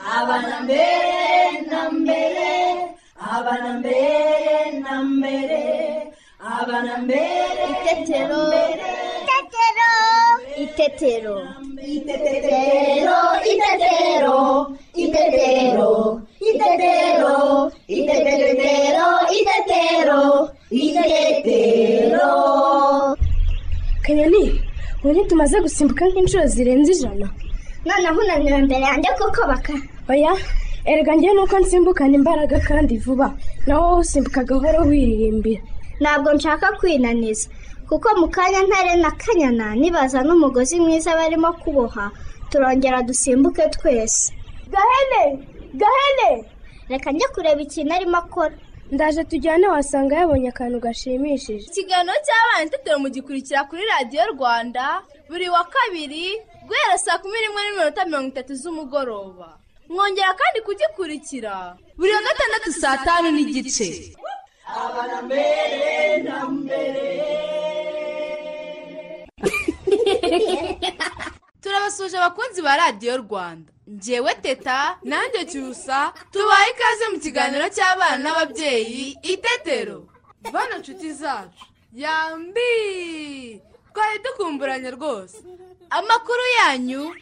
abana mbere na mbere abana mbere na mbere abana mbere Itetero. Itetero. Itetero. Itetero, itetero, itetero, itetero, itetero, itetero, itetero. kanyoni ubu tumaze gusimbuka nk'inshuro zirenze ijana Noneho unaniwe imbere yanjye kuko baka. oya erega njye nuko nsimbukana imbaraga kandi vuba nawe wowe usimbuka gahoro wiririmbira Ntabwo nshaka kwinaniza. Kuko mu kanya ntare na kanyana nibaza n'umugozi mwiza barimo kuboha turongera dusimbuke twese. gahene gahene Reka njye kureba ikintu arimo akora. ndaje tujyane wasanga yabonye akantu gashimishije ikiganiro cy'abana itetero mugikurikira kuri radiyo rwanda buri wa kabiri guhera saa kumi n'imwe n'iminota mirongo itatu z'umugoroba mwongera kandi kugikurikira buri wa gatandatu saa tanu n'igice turabasuje abakunzi ba radiyo rwanda ngewe teta nanjye cyusa tubaye ikaze mu kiganiro cy'abana n'ababyeyi itetero bana nshuti zacu yambi twari dukumburanye rwose amakuru yanyu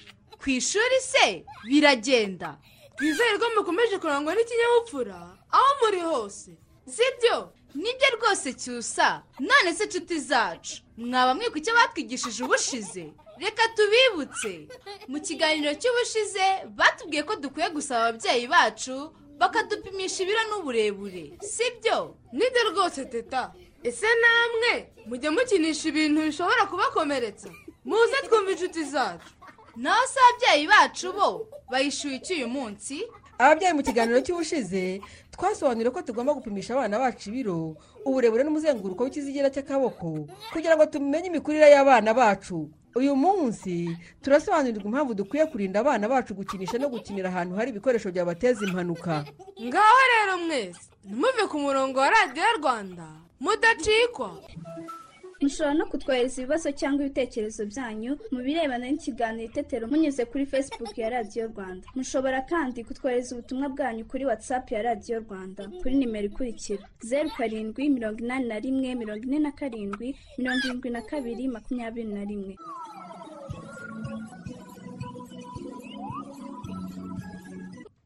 ku ishuri se biragenda twizere ko mukomeje kurangwa n'ikinyabupfura aho muri hose sibyo nibyo rwose cyusa none se nshuti zacu mwaba mwibuka icyo batwigishije ubushize reka tubibutse mu kiganiro cy'ubushize batubwiye ko dukwiye gusaba ababyeyi bacu bakadupimisha ibiro n'uburebure sibyo nibyo rwose teta ese namwe mujye mukinisha ibintu bishobora kubakomeretsa muze twumva inshuti zacu naho se ababyeyi bacu bo bayishyuye iki uyu munsi ababyeyi mu kiganiro cy'ubushize twasobanuriye ko tugomba gupimisha abana bacu ibiro uburebure n'umuzenguruko w'ikizigira cy'akaboko kugira ngo tumenye imikurire y'abana bacu uyu munsi turasobanurirwa impamvu dukwiye kurinda abana bacu gukinisha no gukinira ahantu hari ibikoresho byabateza impanuka ngaho rero mwese ntimuve ku murongo wa radiyo rwanda mudacikwa mushobora no kutwohereza ibibazo cyangwa ibitekerezo byanyu mu birebana n'ikiganiro itetero munyuze kuri facebook ya radiyo rwanda mushobora kandi kutwohereza ubutumwa bwanyu kuri whatsapp ya radiyo rwanda kuri nimero ikurikira zeru karindwi mirongo inani na rimwe mirongo ine na karindwi mirongo irindwi na kabiri makumyabiri na rimwe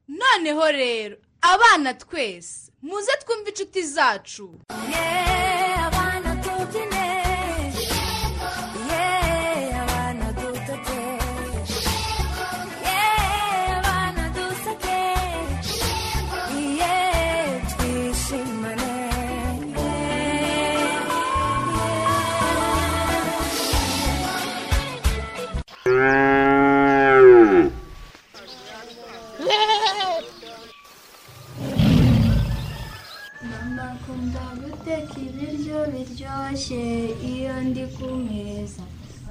noneho rero abana twese muze twumve inshuti zacu Mama akunda guteka ibiryo biryoshye iyo ndi ku meza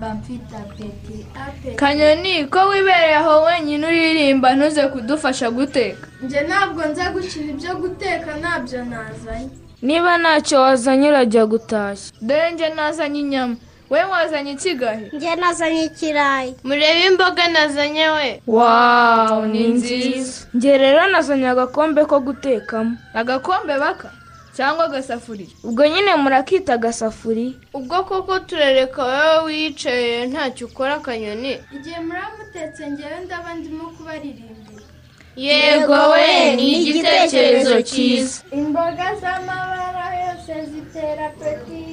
bamfite apeti apeti kanyoni ko wibereye aho wenyine uririmba ntuze kudufasha guteka njye ntabwo nza gukina ibyo guteka ntabyo nazanye niba ntacyo wazanye urajya gutashya dore njye nazanye inyama we wazanye ikigahe Njye nazanye ikirayi. murebe imboga nazanye we wawu ni nziza njye rero nazanye agakombe ko gutekamo agakombe baka cyangwa agasafuriya ubwo nyine murakita agasafuriya ubwo koko turereka wowe wicaye ntacyo ukora akanyoni igihe muramutetse ngewe ndaba ndimo kubaririmbira yego we ni igitekerezo cyiza imboga z'amabara yose zitera apeti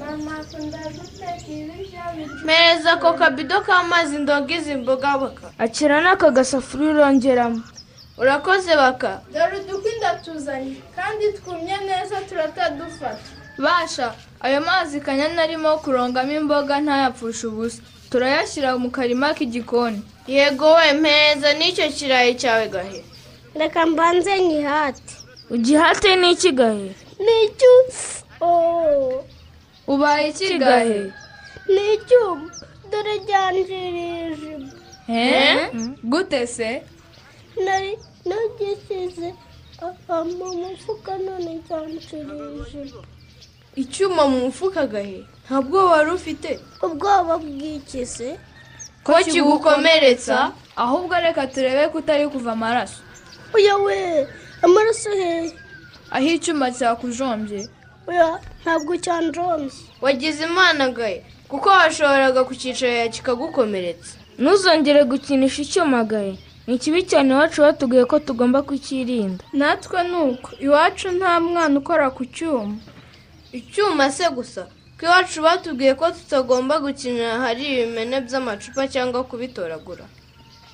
mama akunda guteka ibiryo biryoshye mpereza ako kabido k'amazi ndoga izi mboga baka akira n'aka gasafuriya urongeramo urakoze baka dore udukwi ndatuzanye kandi twumye neza turatadufata basha ayo mazi kanyoni arimo kurongamo imboga ntayapfushe ubusa turayashyira mu karima k'igikoni yego we mpereza n'icyo kirayi cyawe gahe Reka mbanze nyihate. ugihate n'iki gahe Ni icyusa. Oh. ubaye ikigahe Ni icyuma. Dore ryanjirije. gute se nari nagisize mu mufuka none nzanshirije icyuma mu mufuka gahe nta bwoba wari ufite Ubwoba bw'ikize ko kigukomeretsa ahubwo reka turebe ko utari kuva amaraso oya we amaraso he aho icyuma cyakujombye oya ntabwo cyanjombye wagize imana gaye kuko washoboraga kukicarira kikagukomeretsa ntuzongere gukinisha icyuma gaye ni kibi cyane iwacu batubwiye ko tugomba kukirinda natwe ni uko iwacu nta mwana ukora ku cyuma icyuma se gusa ko iwacu batubwiye ko tutagomba gukinira hari ibimene by'amacupa cyangwa kubitoragura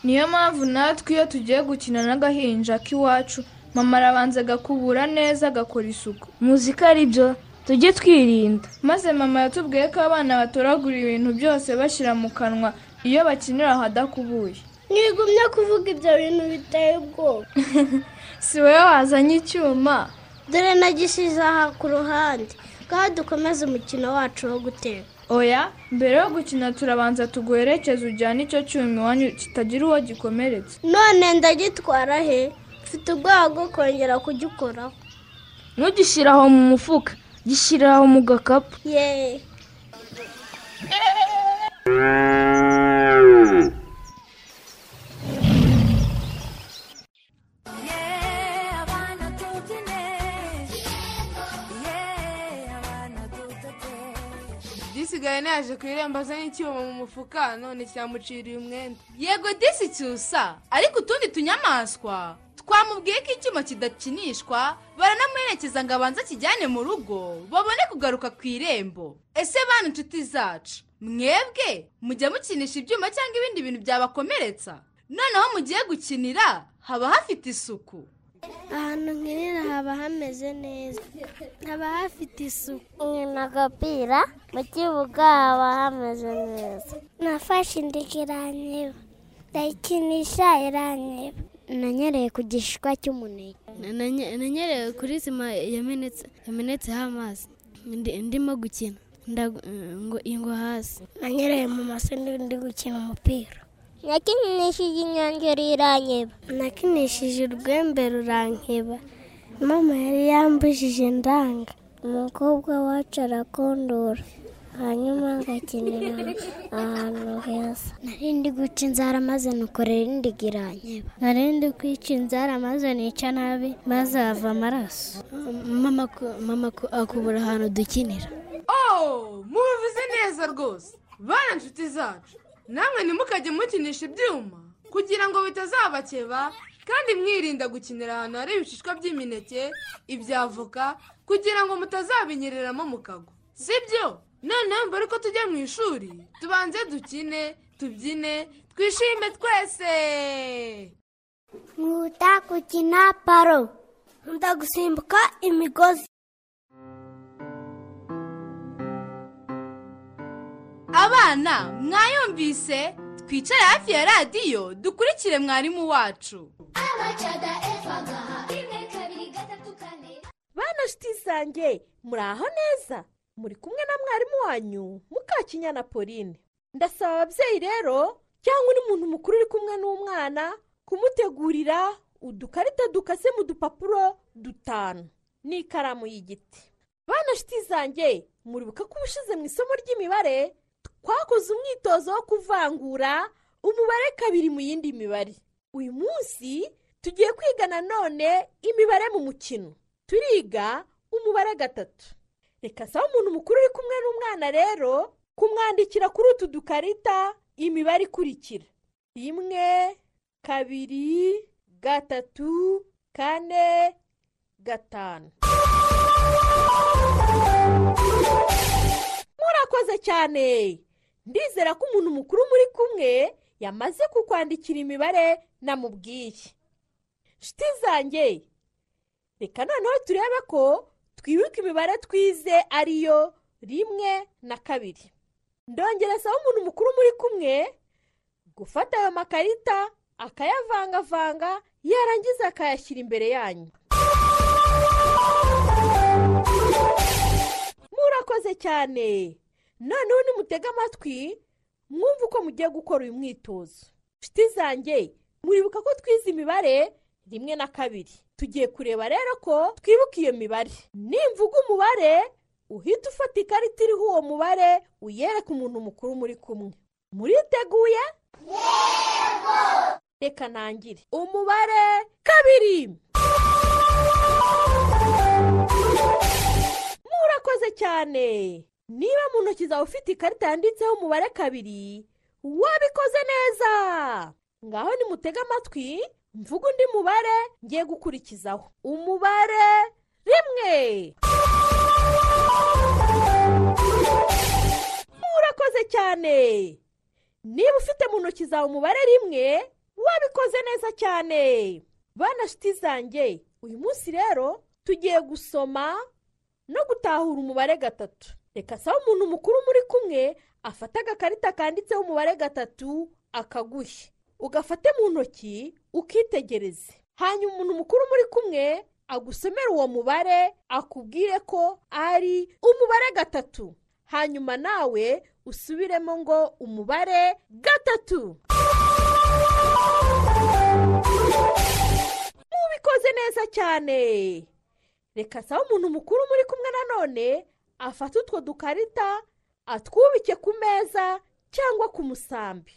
niyo mpamvu natwe iyo tugiye gukina n'agahinja k'iwacu mama arabanza agakubura neza agakora isuku muzika ari byo tujye twirinda maze mama yatubwiye ko abana batoragura ibintu byose bashyira mu kanwa iyo bakinira ahadakubuye mwigumye kuvuga ibyo bintu biteye ubwoba si wowe wazanye icyuma dore nagishyize aha ku ruhande ngaho dukomeze umukino wacu wo guteka oya mbere yo gukina turabanza tuguherekeze ujyane icyo cyuma iwanyu kitagira uwo gikomeretsa none ndagitwara he mfite ubwoba bwo kongera kugikoraho ntugishyire aho mu mufuka gishyire aho mu gakapu yeee disigaye naje ku irembo azanye icyuma mu mufuka none cyamuciriye umwenda yego disi cyusa ariko utundi tunyamaswa twamubwiye ko icyuma kidakinishwa baranamuherekeza ngo abanze akijyane mu rugo babone kugaruka ku irembo ese bana inshuti zacu mwebwe mujya mukinisha ibyuma cyangwa ibindi bintu byabakomeretsa noneho mugiye gukinira haba hafite isuku ahantu nkinira haba hameze neza haba hafite isuku nkina agapira mu kibuga haba hameze neza nafashe indege iranyeba ndayikinisha iranyeba nanyereye ku gishishwa cy'umuneke nanyereye kuri sima yamenetseho amazi ndimo gukina ingwa hasi nanyereye mu maso ndi gukina umupira nakinishije inyongera iranyeba nakinishije urwembe rurankeba mama yari yambujije ndanga umukobwa wacu arakondora hanyuma agakinira ahantu heza narindi guca inzara maze nukorera indi iranyeba narindi kwica inzara maze nica nabi maze hava amaraso mama akubura ahantu dukinira oh mubivuze neza rwose bana inshuti zacu namwe ntimukajye mukinisha ibyuma kugira ngo bitazabakeba kandi mwirinda gukinira ahantu hari ibishishwa by'imineke ibyavoka kugira ngo mutazabinyereramo mukagwa si byo noneho mbere ko tujya mu ishuri tubanze dukine tubyine twishime twese nkuta gukina paro nkunda gusimbuka imigozi abana mwayumvise twicare hafi ya radiyo dukurikire mwarimu wacu bana shiti zange muri aho neza muri kumwe na mwarimu wanyu mukakinyana pauline ndasaba ababyeyi rero cyangwa undi muntu mukuru uri kumwe n'umwana kumutegurira udukarita dukase mu dupapuro dutanu n'ikaramu y'igiti bana shiti zange muribuka ko ubushize mu isomo ry'imibare twakoze umwitozo wo kuvangura umubare kabiri mu yindi mibare uyu munsi tugiye kwiga nanone imibare mu mukino turiga umubare gatatu reka saba umuntu mukuru uri kumwe n'umwana rero kumwandikira kuri utu dukarita imibare ikurikira rimwe kabiri gatatu kane gatanu murakoze cyane ndizera ko umuntu mukuru muri kumwe yamaze kukwandikira imibare namubwiye shiti zanjye reka noneho turebe ko twibuka imibare twize ariyo rimwe na kabiri ndongera saba umuntu mukuru muri kumwe gufata ayo makarita akayavangavanga yarangiza akayashyira imbere yanyu murakoze cyane noneho nimutege amatwi mwumve uko mugiye gukora uyu mwitozo inshuti zanjye muribuka ko twize imibare rimwe na kabiri tugiye kureba rero ko twibuka iyo mibare nimvuga umubare uhita ufata ikarita iriho uwo mubare uyereka umuntu mukuru muri kumwe muriteguye reka nangire umubare kabiri murakoze cyane niba mu ntoki zawe ufite ikarita yanditseho umubare kabiri wabikoze neza ngaho nimutege amatwi mvuga undi mubare ngiye gukurikizaho umubare rimwe murakoze cyane niba ufite mu ntoki zawe umubare rimwe wabikoze neza cyane bana shiti zanjye uyu munsi rero tugiye gusoma no gutahura umubare gatatu reka saba umuntu mukuru muri kumwe afata agakarita kanditseho umubare gatatu akaguhe ugafate mu ntoki ukitegereze hanyuma umuntu mukuru muri kumwe agusomera uwo mubare akubwire ko ari umubare gatatu hanyuma nawe usubiremo ngo umubare gatatu mubikoze neza cyane reka saba umuntu mukuru muri kumwe nanone afate utwo dukarita atwubike ku meza cyangwa ku musambi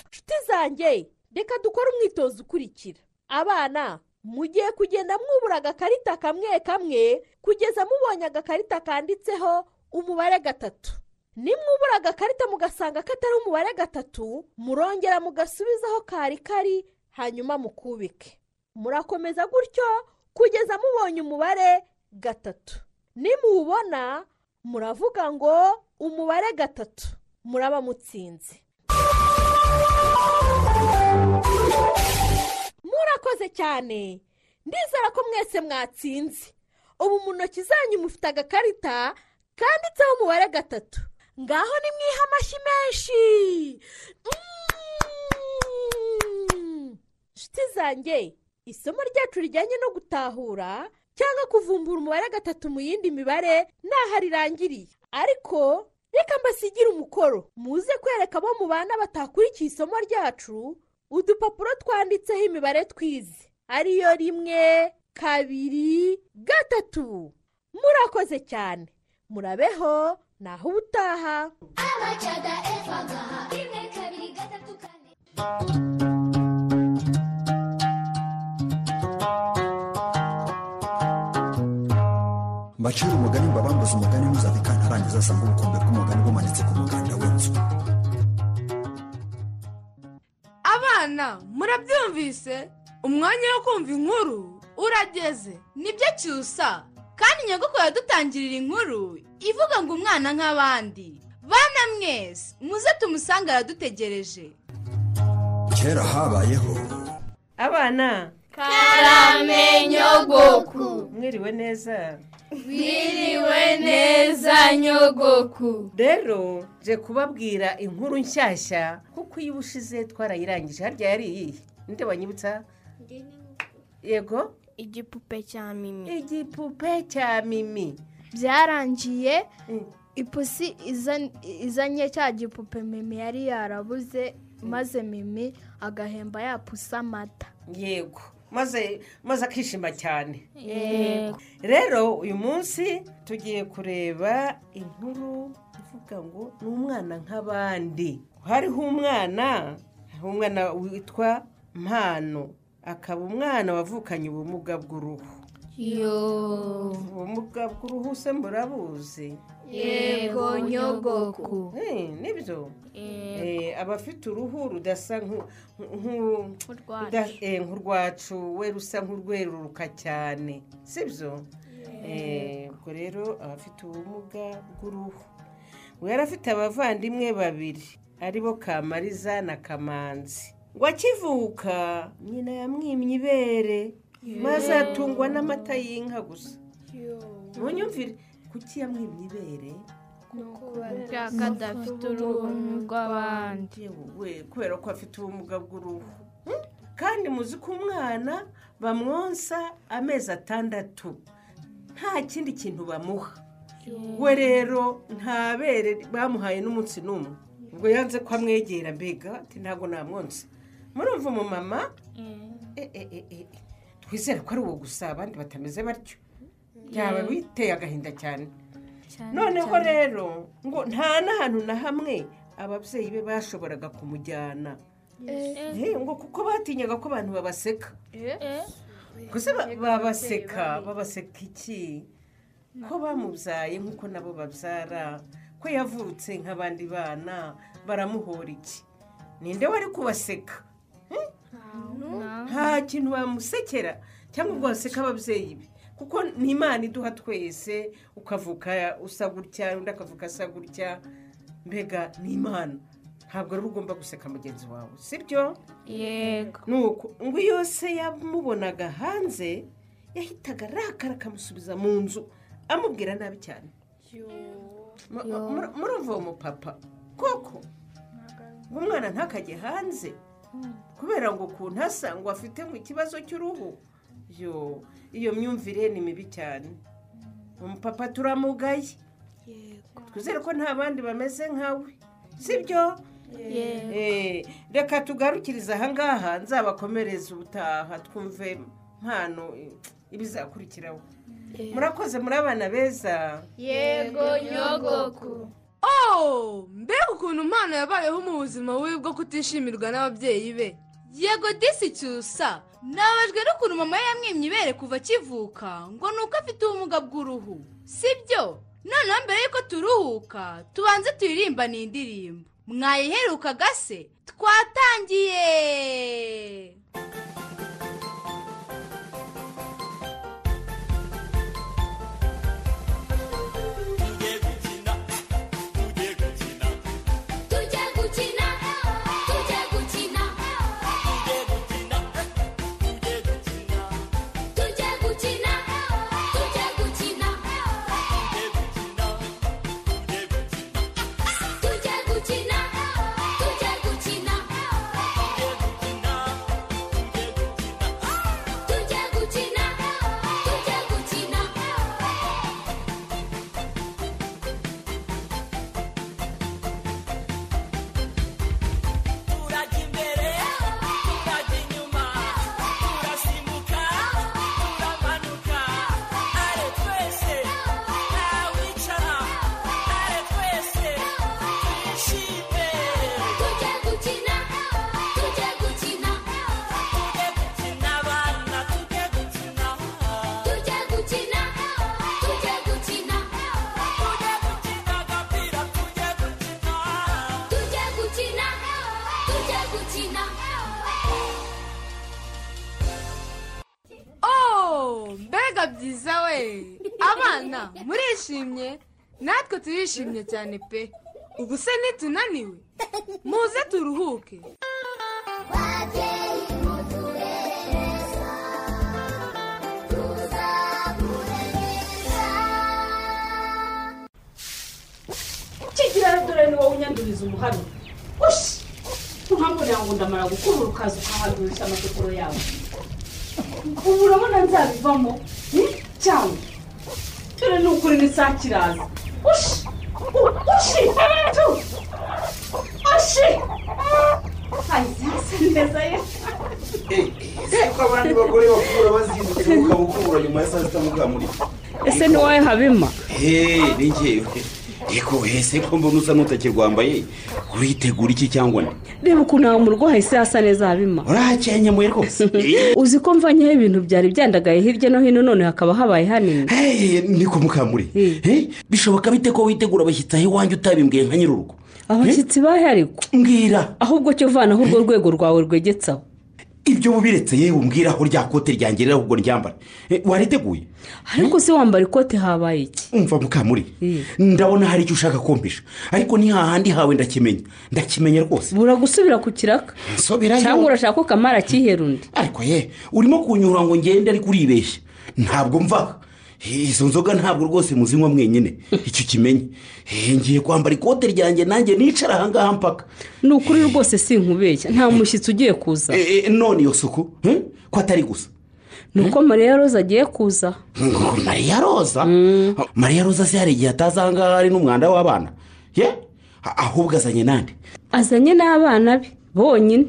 inshuti zanjye reka dukore umwitozo ukurikira abana mugiye kugenda mwubura agakarita kamwe kamwe kugeza mubonye agakarita kanditseho umubare gatatu nimwubura agakarita mugasanga katari umubare gatatu murongera mugasubizaho kari kari hanyuma mukubike murakomeza gutyo kugeza mubonye umubare gatatu nimuwubona muravuga ngo umubare gatatu muraba mutsinze murakoze cyane ndizera ko mwese mwatsinze ubu mu ntoki zanyu mufite agakarita kanditseho umubare gatatu ngaho ni mwiha amashyi menshi inshuti zanjye isomo ryacu rijyanye no gutahura cyangwa kuvumbura umubare gatatu mu yindi mibare ntaho rirangiriye ariko reka mbasigire umukoro muze kwereka abo mu bana batakurikiye isomo ryacu udupapuro twanditseho imibare twize ariyo rimwe kabiri gatatu murakoze cyane murabeho naho ubutaha abacaga efagaha rimwe kabiri gatatu kane mbacira umugani mbabambuze umugani ntuzave kantarangiza asanga ubukombe bw'umugani bumanitse ku muganda w'inzu abana murabyumvise umwanya wo kumva inkuru urageze nibyo cyusa kandi nyogoko yadutangirira inkuru ivuga ngo umwana nk'abandi bana mwese muze tumusange aradutegereje kera habayeho abana karame nyogoku mwiriwe neza mwiriwe neza nyogoku rero je kubabwira inkuru nshyashya kuko iyo ubushize twarayirangije harya yari iyihe ninde wanyibutsa yego igipupe cya mimi igipupe cya mimi byarangiye ipusi izanye cya gipupe mimi yari yarabuze maze mimi agahemba yapusa amata yego maze maze akishima cyane rero uyu munsi tugiye kureba inkuru ivuga ngo ni umwana nk'abandi hariho umwana hariho umwana witwa mpano akaba umwana wavukanye ubumuga bw'uruhu ubumuga bw'uruhu se murabuzi yego nyogoku nibyo aba afite uruhu rudasa nk'urwacu we rusa nk'urweruruka cyane sibyo ubwo rero aba afite ubumuga bw'uruhu we afite abavandimwe babiri aribo kamariza na kamanzi ngo akivuka nyina yamwimye ibere maze atungwa n'amata y'inka gusa ntunyumvire kuki yamwimye ibere kuko adafite uruhu rw'abandi kubera ko afite ubumuga bw'uruhu kandi muzi ko umwana bamwonsa amezi atandatu nta kindi kintu bamuha we rero nta bere bamuhaye n'umunsi n'umwe ubwo yanze ko amwegera mbega ntabwo namwonsa murumva umumama twizere ko ari uwo gusa abandi batameze batyo yaba biteye agahinda cyane noneho rero ngo nta n'ahantu na hamwe ababyeyi be bashoboraga kumujyana ngo kuko batinyaga ko abantu babaseka gusa babaseka babaseka iki ko bamubyaye nk'uko nabo babyara ko yavutse nk'abandi bana baramuhora iki ninde wari kubaseka nta kintu bamusekera cyangwa ubwo baseka ababyeyi be kuko ni imana iduha twese ukavuka usa gutya undi akavuka asa gutya mbega ni imana ntabwo rero ugomba guseka mugenzi wawe si byo yego nuko ngo iyo se yamubonaga hanze yahitaga arakara akamusubiza mu nzu amubwira nabi cyane murumva uwo mupapa koko umwana ntakajye hanze kubera ngo ukuntu asa ngo afite ngo ikibazo cy'uruhu yo iyo myumvire ni mibi cyane umupapa turamugaye twizere ko nta bandi bameze nkawe sibyo reka tugarukirize ahangaha nzabakomereze ubutaha twumve mpano ibizakurikiraho murakoze muri abana beza yego nyogoku oh mbega ukuntu impano yabayeho mu buzima bubi bwo kutishimirwa n'ababyeyi be yego disi cyusa nabajwe n'ukuntu mama we yamwimye ibere kuva akivuka ngo ni uko afite ubumuga bw'uruhu si byo noneho mbere y'uko turuhuka tubanze turirimba ni indirimbo mwayiherukaga se twatangiye murishimye natwe turishimye cyane pe ubu se nitunaniwe muze turuhuke kigira dore ni wowe unyanduriza umuhari ushi ntuhabonera ngo ndamara gukura urukaza ukahagurisha amateguro yawe ubu urabona nzabivamo cyangwa dore ni ukuri ni saa kiraza ushi ushi tu ushi hazi hasa neza ye ko abandi bagore bakura bazindutse ukaba ukura nyuma ya saa sita mugamuri ese ni wowe habima heee ni ngewe eko ese ko mbona usa n'utakirwambaye uritegura iki cyangwa ne reba ukuntu ntawe umurwayi se hasa neza habima urahakenyemuye rwose uzi ko mvanyeho ibintu byari byandagaye hirya no hino none hakaba habaye hanini ni ku mukamuri bishoboka bite ko witegura abashyitsi aho iwanjye utabimbwiye nka nyir'urugo abashyitsi bahari mbwira ahubwo cyo vanaho urwo rwego rwawe rwegetsaho ibyo wubiretse yewe umbwira aho rya kote ryangerera ahubwo ryambara wariteguye ariko se wambara ikote habaye iki umva mukamuri ndabona hari icyo ushaka kumvisha ariko ni hahandi hawe ndakimenya ndakimenya rwose bura gusubira ku kiraka cyangwa urashaka ko kamara akihera undi ariko ye urimo kunyura ngo ngende ariko uribeshya ntabwo mva izo nzoga ntabwo rwose muzinywa mwenyine icyo kimenye ngiye kwambara ikote ryanjye nanjye nicara ahangaha mpaka ni ukuri rwose si nkubeshya nta mushyitsi ugiye kuza none iyo suku ko atari gusa ni uko mariya roza agiye kuza mariya roza mariya roza se hari igihe atazi ahangaha hari n'umwanda w'abana ye ahubwo azanye n'andi azanye n'abana be bonyine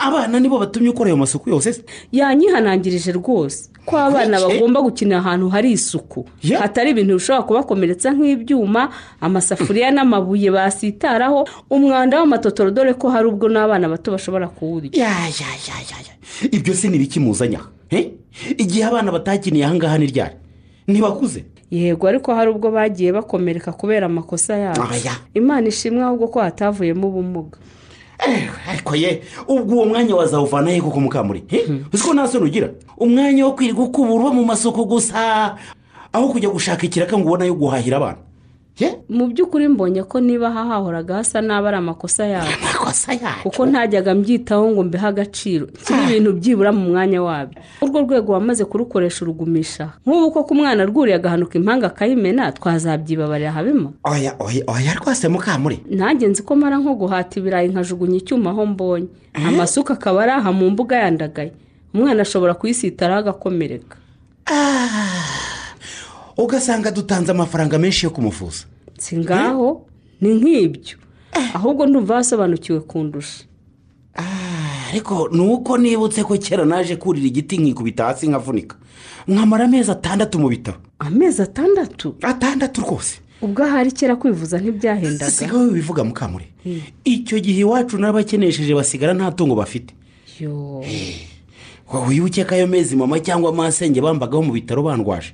abana nibo batumye ukora ayo masuku yose yanyihanangirije rwose ko abana bagomba gukinira ahantu hari isuku hatari ibintu bishobora kubakomeretsa nk'ibyuma amasafuriya n'amabuye basitaraho umwanda w'amatotoro dore ko hari ubwo n'abana bato bashobora kuwurya ibyo se ni ibikimuzanya igihe abana batakiniye aha ngaha ni ryari ntibakuze yego ariko hari ubwo bagiye bakomereka kubera amakosa yabo imana ishimwe ahubwo ko hatavuyemo ubumuga ariko ye ubwo uwo mwanya wazawuvana he koko mukamuri uzi ko nta soni ugira umwanya wo kwirirwa ukubura mu masoko gusa aho kujya gushaka ikiraka ngo ubone ayo guhahira abana mu by'ukuri mbonye ko niba hahahoraga hasa nabi ari amakosa yabo kuko ntajyaga mbyitaho ngo mbeho agaciro kiri ibintu byibura mu mwanya wabyo urwo rwego wamaze kurukoresha urugumisha nk'ubu koko umwana rwuriye agahanuka impanga akayimena twazabyibabarira habemo oya oya oya rwose mukamuri nanjye nzi ko mara nko guhata ibirayi nkajugunya icyuma aho mbonye amasuka akaba ari aha mu mbuga yandagaye umwana ashobora kuyisitaraho agakomereka ugasanga dutanze amafaranga menshi yo kumuvuza si ngaho ni nk'ibyo ahubwo ndumva wasobanukiwe kundusha ariko ni uko nibutse ko kera naje kurira igiti nkikubita hasi nkavunika nkamara amezi atandatu mu bitaro amezi atandatu atandatu rwose ubwo ahari kera kwivuza ntibyahendaga si wowe wivuga mukamure icyo gihe iwacu n'abakenesheje basigara nta tungo bafite wowe wibuke ko ayo mezi mama cyangwa amasenge bambagaho mu bitaro bandwaje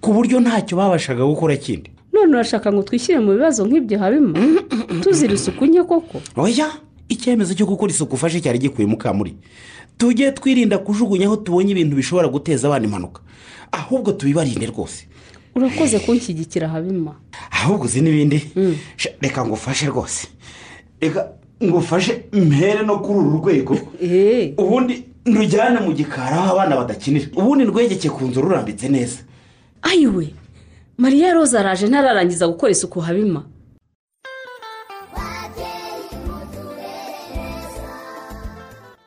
ku buryo ntacyo babashaga gukora kindi none urashaka ngo twishyire mu bibazo nk'ibyo habimo tuzira isuku nke koko oya icyemezo cyo gukora isuku ufashe cyari gikuye mukamuri tujye twirinda kujugunya aho tubonye ibintu bishobora guteza abana impanuka ahubwo tubibarinde rwose urakoze kunshyigikira habima ahubwo uzi n'ibindi reka ngo ufashe rwose reka ngo ufashe mpere no kuri uru rwego ubundi nrujyane mu gikari aho abana badakinira ubundi rwegeke ku nzu rurambitse neza ayiwe mariya roza araje ntararangiza gukora isuku habima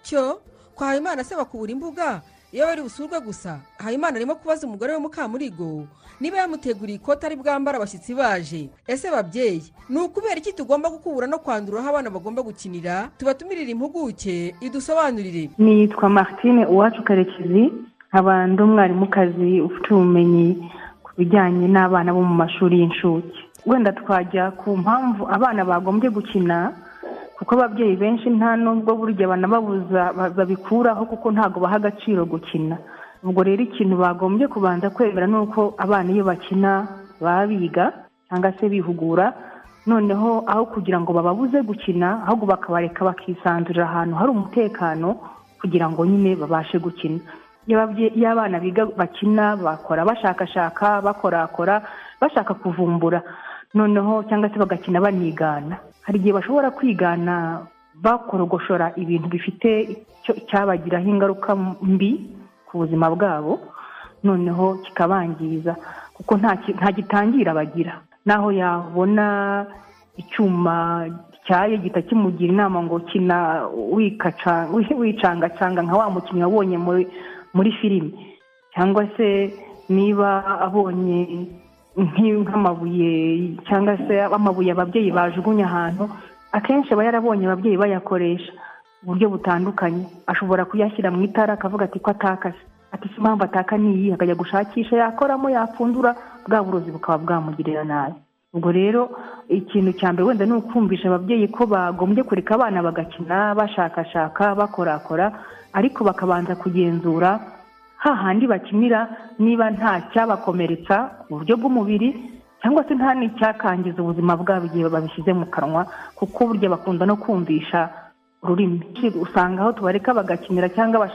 cyo kwa habimana se bakubura imbuga iyo bari busurwe gusa habimana arimo kubaza umugore we mukamurigo niba yamuteguriye ikoti ari bwambara abashyitsi baje ese babyeyi ni ukubera iki tugomba gukubura no kwandura aho abana bagomba gukinira tubatumirire impuguke idusobanurire nitwa martine uwacu karekezi nkaba ndi umwarimukazi ufite ubumenyi ku bijyanye n'abana bo mu mashuri y'inshuke wenda twajya ku mpamvu abana bagombye gukina kuko ababyeyi benshi nta nubwo burya banababuza babikuraho kuko ntabwo baha agaciro gukina ubwo rero ikintu bagombye kubanza kwemera ni uko abana iyo bakina baba biga cyangwa se bihugura noneho aho kugira ngo bababuze gukina ahubwo bakabareka bakisanzurira ahantu hari umutekano kugira ngo nyine babashe gukina iyo abana biga bakina bakora bashakashaka bakorakora bashaka kuvumbura noneho cyangwa se bagakina banigana hari igihe bashobora kwigana bakorogoshora ibintu bifite icyabagiraho ingaruka mbi ku buzima bwabo noneho kikabangiza kuko nta gitangira bagira naho yabona icyuma cyayo gihita kimugira inama ngo kina wicangacanga nka wa mukinnyi wabonye muri muri filime cyangwa se niba abonye nk'amabuye cyangwa se amabuye ababyeyi bajugunya ahantu akenshi aba yarabonye ababyeyi bayakoresha uburyo butandukanye ashobora kuyashyira mu itara akavuga ati ko atakase ati si impamvu ataka niyi akajya gushakisha yakoramo yapfundura bwa burozi bukaba bwamugirira nabi ubwo rero ikintu cya mbere wenda ni ukumvisha ababyeyi ko bagombye kureka abana bagakina bashakashaka bakorakora ariko bakabanza kugenzura hahandi bakinira niba nta cyabakomeretsa mu buryo bw'umubiri cyangwa se nta n'icyakangiza ubuzima bwabo igihe babishyize mu kanwa kuko burya bakunda no kumvisha ururimi usanga aho tubareka bagakinira cyangwa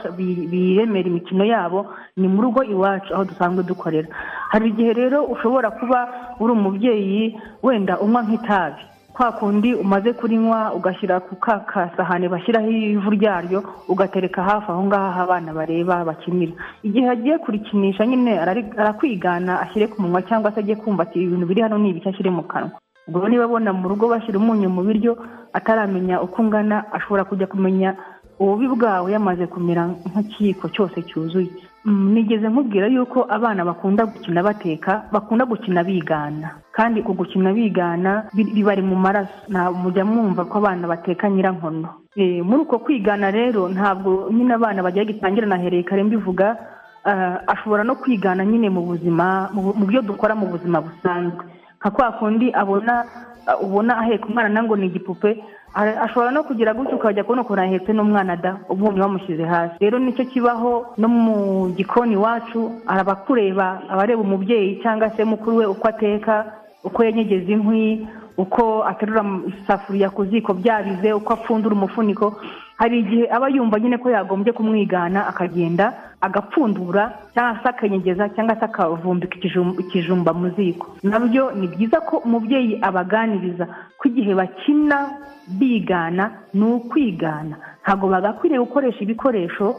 biremera imikino yabo ni mu rugo iwacu aho dusanzwe dukorera hari igihe rero ushobora kuba uri umubyeyi wenda unywa nk'itabi kwa kundi umaze kurinywa ugashyira ku ka kasahane bashyiraho ivu ryaryo ugatereka hafi aho ngaho aho abana bareba bakinira igihe agiye kurikinisha nyine arakwigana ashyire ku munwa cyangwa se ajye kumva ati ibintu biri hano ni ibiki ashyire mu kanwa ubwo niba abona mu rugo bashyira umunyu mu biryo ataramenya uko ungana ashobora kujya kumenya ububi bwawe yamaze kumera nk'ikiyiko cyose cyuzuye nigeze nkubwira yuko abana bakunda gukina bateka bakunda gukina bigana kandi ku gukina bigana bibari mu maraso mujya mwumva ko abana bateka nyirankono muri uko kwigana rero ntabwo nyine abana bagiye gitangira na herekare mbivuga ah, ashobora no kwigana nyine mu buzima mu bu- mu byo dukora mu buzima busanzwe nka kwa kundi abona ah, ubona aheka umwana nango ni igipupe ara- ashobora no kugira gutyo ukajya kubona ukuntu ahetse n'umwana da ubonye wamushyize hasi rero nicyo kibaho no mu gikoni iwacu araba akureba abareba umubyeyi cyangwa se mukuru we uko ateka uko yenyegeza inkwi uko aterura mu- isafuriya ku ziko byabize uko apfundura umufuniko hari igihe aba yumva nyine ko yagombye kumwigana akagenda agapfundura cyangwa se akenyegeza cyangwa se akavumbika ikijum- ikijumba mu ziko nabyo ni byiza ko umubyeyi abaganiriza ko igihe bakina bigana ni ukwigana ntabwo bagakwiriye gukoresha ibikoresho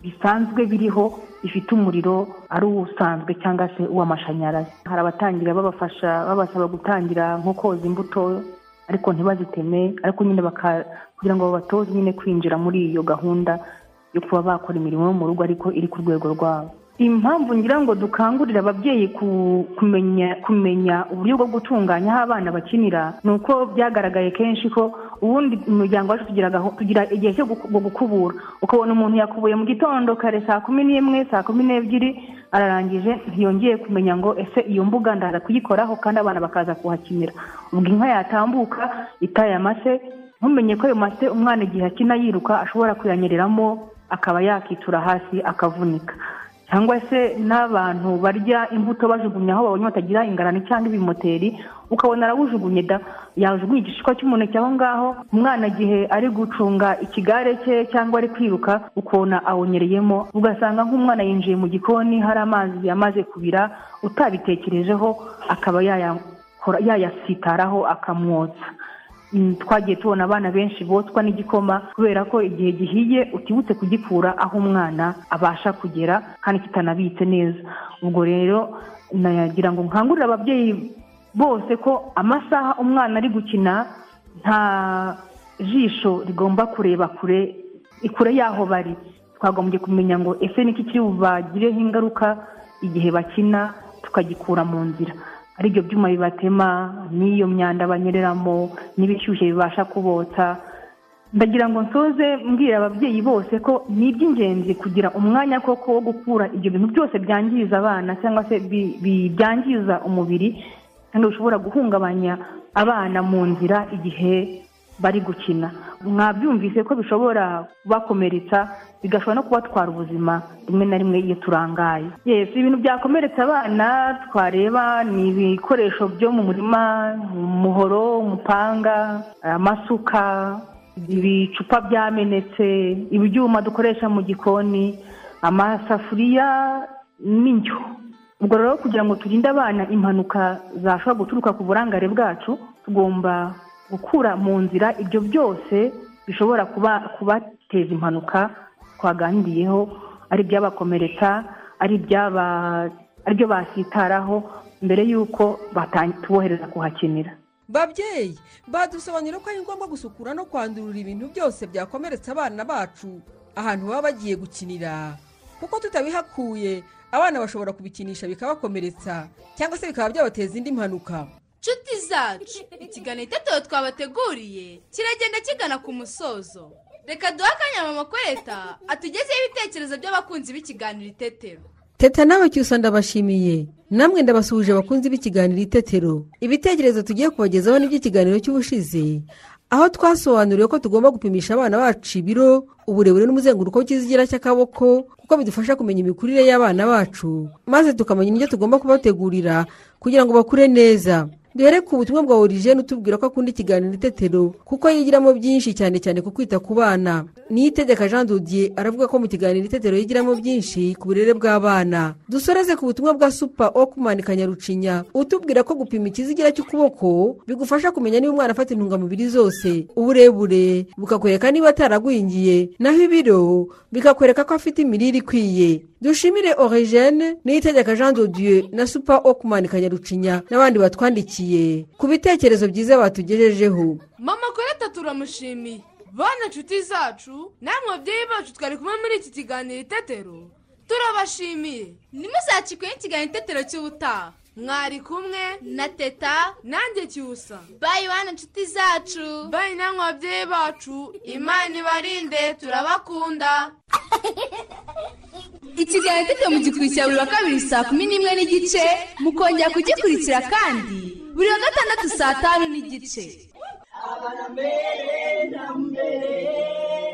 bisanzwe biriho bifite umuriro ari uwusanzwe cyangwa se uw'amashanyarazi hari abatangira babafasha babasaba gutangira nko koza imbuto ariko ntibaziteme ariko nyine baka- kugira ngo babatoze nyine kwinjira muri iyo gahunda yo kuba bakora imirimo yo mu rugo ariko iri ku rwego rwabo impamvu ngira ngo dukangurire ababyeyi ku- kumenya kumenya uburyo bwo gutunganya aho abana bakinira ni uko byagaragaye kenshi ko ubundi mu muryango wacu tugira gaho- tugira igihe cyo guku- bwo gukubura ukabona umuntu yakubuye mu gitondo kare saa kumi n'imwe saa kumi n'ebyiri ararangije ntiyongeye kumenya ngo ese iyo mbuga ndaza kuyikoraho kandi abana bakaza kuhakinira ubwo inka yatambuka itaye amase ntumenye ko ayo mase umwana igihe akina yiruka ashobora kuyanyereramo akaba yakitura hasi akavunika cyangwa se n'abantu barya imbuto bajugunya aho babonye batagira ingarani cyangwa ibimoteri ukabona arawujugunye da yajugunye igishishwa cy'umuneke aho ngaho umwana igihe ari gucunga ikigare cye cyangwa ari kwiruka ukabona awunyereyemo ugasanga nk'umwana yinjiye mu gikoni hari amazi yamaze kubira utabitekerejeho akaba yayakora- yayasitaraho akamwotsa Mm, twagiye tubona abana benshi botswa n'igikoma kubera ko igihe gihiye utibutse kugikura aho umwana abasha kugera kandi kitanabitse neza ubwo rero nagira ngo nkangurire ababyeyi bose ko amasaha umwana ari gukina nta jisho rigomba kureba kure kure y'aho bari twagombye kumenya ngo ese niki kiri bubagireho ingaruka igihe bakina tukagikura mu nzira ari ibyo byuma bibatema n'iyo myanda banyereramo n'ibishyushye bibasha kubotsa ndagira ngo nsoze mbwira ababyeyi bose ko ni iby'ingenzi kugira umwanya koko wo gukura ibyo bintu byose byangiza abana cyangwa se bi- bi- byangiza umubiri kandi bishobora guhungabanya abana mu nzira igihe bari gukina mwabyumvise ko bishobora kubakomeretsa bigashobora no kubatwara ubuzima rimwe na rimwe iyo turangaye yesi ibintu byakomeretsa abana twareba ni ibikoresho byo mu murima umuhoro umupanga amasuka ibicupa byamenetse ibyuma dukoresha mu gikoni amasafuriya n'injyo ubwo rero kugira ngo turinde abana impanuka zashobora guturuka ku burangare bwacu tugomba gukura mu nzira ibyo byose bishobora kuba kubateza impanuka twaganiriyeho ari ibyabakomeretsa ari ibyaba aribyo basitaraho mbere y'uko batan- tubohereza kuhakinira babyeyi badusobanurira ko ari ngombwa gusukura no kwandurura ibintu byose byakomeretsa abana bacu ahantu baba bagiye gukinira kuko tutabihakuye abana bashobora kubikinisha bikabakomeretsa cyangwa se bikaba byabateza indi mpanuka nshuti zacu ikiganiro itetero twabateguriye kiragenda kigana ku musozo reka duhe akanya mama kwereta atugezeho ibitekerezo by'abakunzi b'ikiganiro itetero teta nawe cyusa ndabashimiye namwe ndabasuhuje bakunze b'ikiganiro itetero ibitekerezo tugiye kubagezaho ni iby'ikiganiro cy'ubushize aho twasobanuriwe ko tugomba gupimisha abana bacu ibiro uburebure n'umuzenguruko w'ikizigira cy'akaboko kuko bidufasha kumenya imikurire y'abana bacu maze tukamenya indyo tugomba kubategurira kugira ngo bakure neza duhere ku butumwa bwa origene utubwira ko akunda ikiganiro itetero kuko yigiramo byinshi cyane cyane ku kwita ku bana niyitegeka jean dodier aravuga ko mu kiganiro itetero yigiramo byinshi ku burere bw'abana dusoreze ku butumwa bwa supa okumani kanyarucinya utubwira ko gupima ikizigira cy'ukuboko bigufasha kumenya niba umwana afata intungamubiri zose uburebure bukakwereka niba ataragwingiye naho ibiro bikakwereka ko afite imirire ikwiye dushimire origene niyitegeka jean dodier na supa okumani kanyarucinya n'abandi batwandikiye ku bitekerezo byiza batugejejeho mama kwereta turamushimiye bana nshuti zacu namwe babyeyi bacu twari kumwe muri iki kiganiro itetero turabashimiye ntimuzakikweho ikiganiro itetero cy'ubutaha mwari kumwe na teta nanjye cyusa bayi bana nshuti zacu bayi namwe babyeyi bacu imana ibarinde turabakunda ikiganiro tete mu gikurikira buri wa kabiri saa kumi n'imwe n'igice mukongera kugikurikira kandi buri wa gatandatu saa tanu n'igice abana mbere na mbere